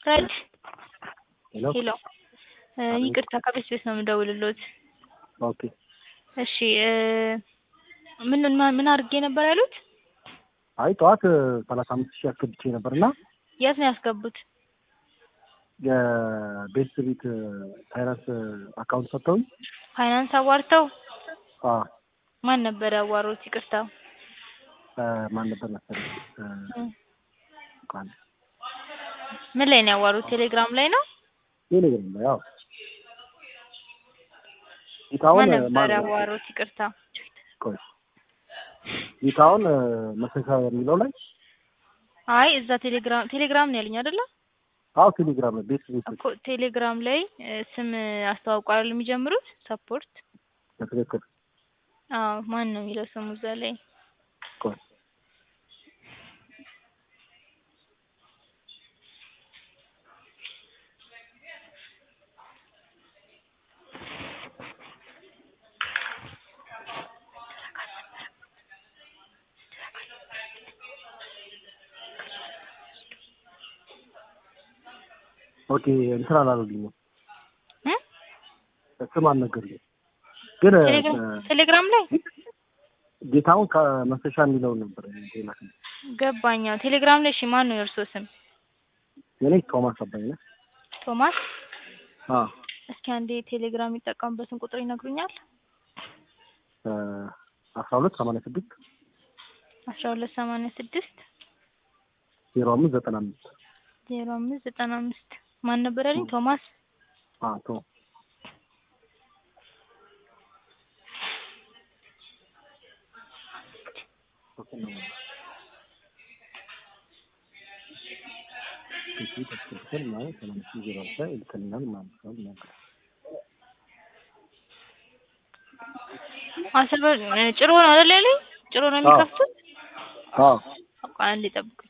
ፍሬድ ሄሎ ሄሎ እ አቤት። ይቅርታ ከቤት ቤት ነው የምደውልሎት። ኦኬ እሺ እ ምን ማ- ምን አድርጌ ነበር ያሉት? አይ ጠዋት ሰላሳ አምስት ሺህ አስገብቼ ነበር እና የት ነው ያስገቡት? የቤት ቤት ፋይናንስ አካውንት ሰጥተውኝ ፋይናንስ አዋርተው አ ማን ነበር ያዋሩት? ይቅርታ እ ማን ነበር መሰለኝ እ እ ቃል ምን ላይ ነው ያዋሩት? ቴሌግራም ላይ ነው? ቴሌግራም ላይ ያው ጌታውን ማን ነበር ማን ያዋሩት? ይቅርታ ቆይ ጌታውን መሰሳ የሚለው ላይ አይ እዛ ቴሌግራም ቴሌግራም ነው ያለኝ አይደለ? አዎ ቴሌግራም ላይ ቤት ቤት እኮ ቴሌግራም ላይ እ ስም አስተዋውቀዋል የሚጀምሩት ሰፖርት በትክክል አዎ ማን ነው የሚለው ስሙ እዛ ላይ ቆይ ኦኬ እንትን አላሉልኝም እ ስም አልነገሩኝም ግን እ ቴሌግራም ቴሌግራም ላይ ጌታውን ከመሰሻ የሚለውን ነበር ሌላ ገባኛ ቴሌግራም ላይ እሺ ማን ነው የእርሶ ስም የኔ ቶማስ አባይ ነው ቶማስ አ እስኪ አንዴ ቴሌግራም የሚጠቀሙበትን ቁጥር ይነግሩኛል እ አስራ ሁለት ሰማንያ ስድስት አስራ ሁለት ሰማንያ ስድስት ዜሮ አምስት ዘጠና አምስት ዜሮ አምስት ዘጠና አምስት ማን ነበር ያለኝ ቶማስ አ ቶ አስር ብር እ ጭሮ ነው አይደል ያለኝ ጭሮ ነው የሚከፍቱት አዎ በቃ አንዴ ጠብቁኝ